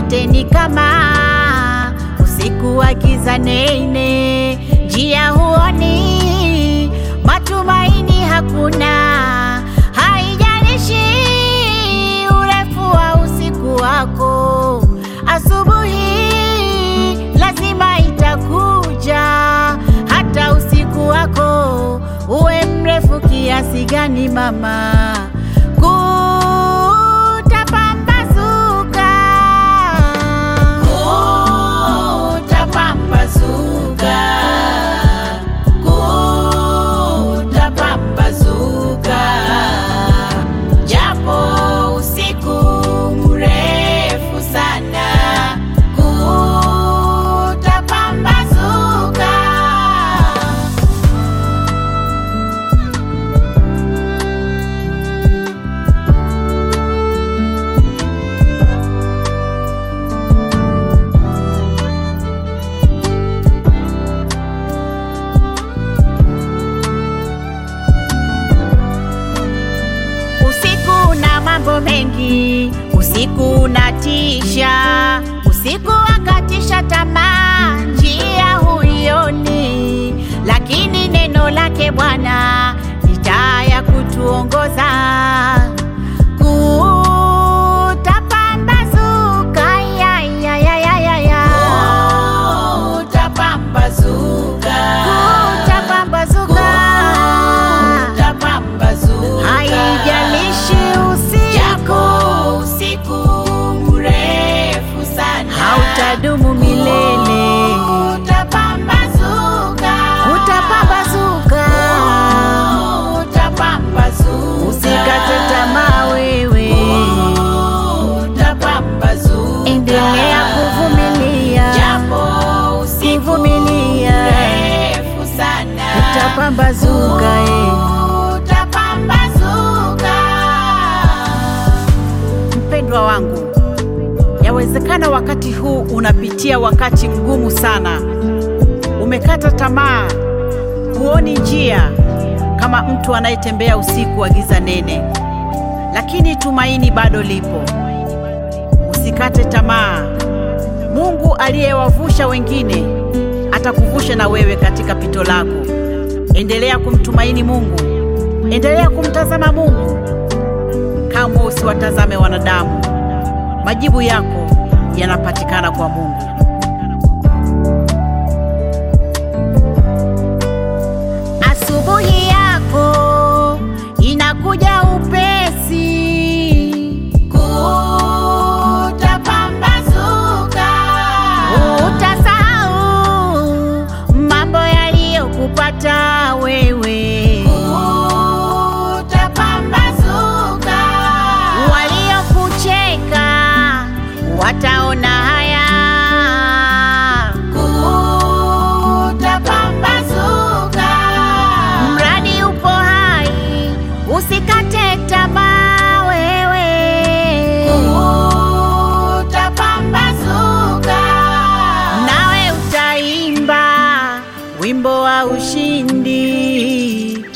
yote ni kama usiku wa giza nene, njia huoni, matumaini hakuna. Haijalishi urefu wa usiku wako, asubuhi lazima itakuja. Hata usiku wako uwe mrefu kiasi gani, mama, kutapambazuka, kutapambazuka, kutapambazuka, japo usiku mrefu sana, kutapambazuka. Usiku na mambo mengi, usiku unatisha, usiku wakatisha tamaa, njia huioni, lakini neno lake Bwana ni taa ya kutuongoza. Kutapambazuka, ya, ya, ya, ya, ya, ya. Kutapambazuka. Haijalishi usiku, usiku mrefu sana hautadumu milele, utapambazuka utapambazuka. utapambazuka Usikate tamaa wewe, utapambazuka endelea kuvumilia, japo usiku kuvumilia, mrefu sana utapambazuka eh. utapambazuka Mpendwa wangu, yawezekana wakati huu unapitia wakati mgumu sana, umekata tamaa, huoni njia, kama mtu anayetembea usiku wa giza nene, lakini tumaini bado lipo. Usikate tamaa. Mungu aliyewavusha wengine atakuvusha na wewe katika pito lako. Endelea kumtumaini Mungu, endelea kumtazama Mungu. Kamwe usiwatazame wanadamu. Majibu yako yanapatikana kwa Mungu. Asubuhi yako inakuja upesi, Kutapambazuka, utasahau mambo yaliyokupata wewe. kutapambazuka, Waliokucheka wataona haya, kutapambazuka, mradi upo hai, usikate tamaa wewe. kutapambazuka, nawe utaimba wimbo wa ushindi